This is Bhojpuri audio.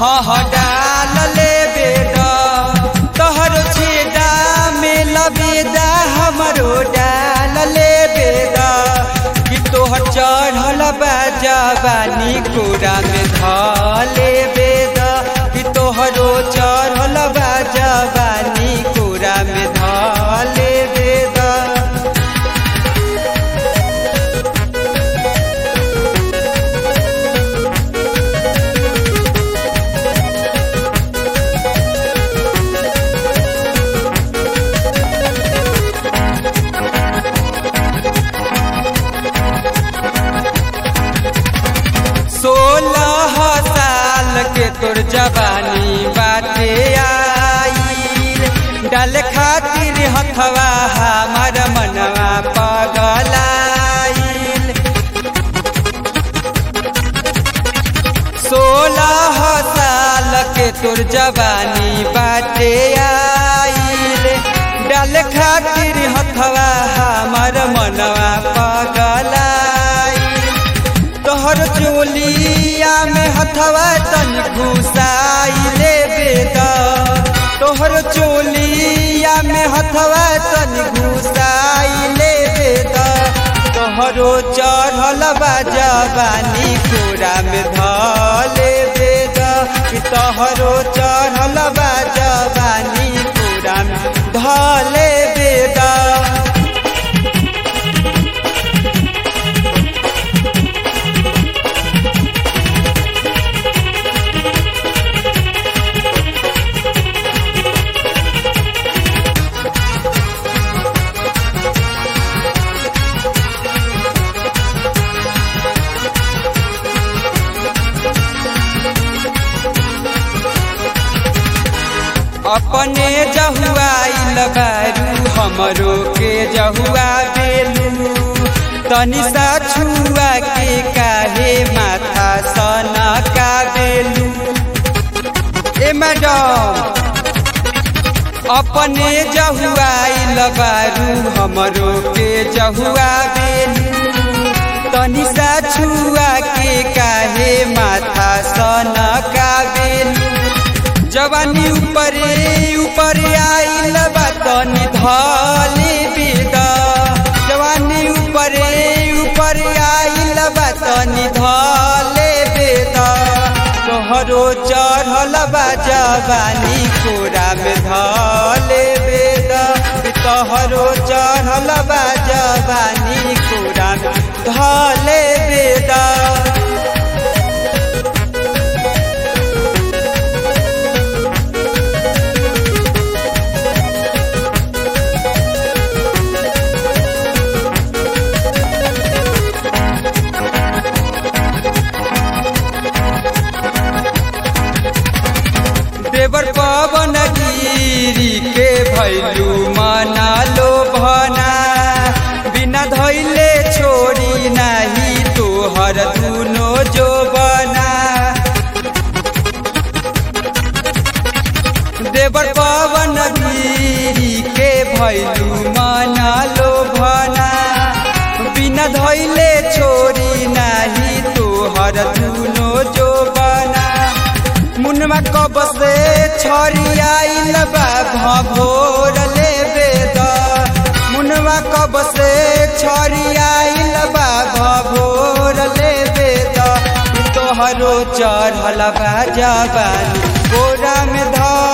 हाँ हाँ डाल ले बेदा तोहरो छेदा में लबेदा हमरो डाल ले बेदा कि तोहर चढ़ल बा जवानी कोरा में धले बेदा कि तोहरो चढ़ल बा जवानी कोरा में धले बेदा सोलह साल के तोर जवानी बाटे आईल डाल खातिर हथवा हमार मनवा पगलाईल सोलह साल के तोर जवानी बाटे आईल डाल खातिर हथवा हमार मनवा पगलाईल तोहर चोलिया में हथवा तन घुसाइले बेदा तोहर चोलिया में हथवा तन घुसाइले बेदा तोहरो चढ़ल बा जवानी कोरा में धले बेदा कि तोहरो चढ़ल बा जवानी कोरा में धले बेदा अपने जहुआइल बारू हमरो के जहुआ बेलू तनि सा छुआ के काहे माथा सना का बेलू ए मैडम अपने जहुआइल बारू हमरो के जहुआ बेलू तनि सा छुआ के काहे माथा सना का बेलू जवानी ऊपरे ऊपर आइल बा तनी धले बेदा जवानी ऊपरे ऊपर आइल बा तनी धले बेदा तोहरो चढ़ल बा जवानी कोरा में धले बेदा तोहरो चढ़ल बा जवानी कोरा में धले बेदा देवर पवन गिरी के भैलू मना लो भना बिना धैले छोड़ी नाही तोहर दुनो जो बना देवर पवन गिरी के भैलू मना लो भना बिना धैले छोड़ी नाही तोहर दुनो जो बना मुनमा कब से छड़ी आइल बा भोर ले बेद मुनवा कब से छड़ी आइल बा भोर ले बेद तोहरो चढ़ल बा जवानी गोरा में धर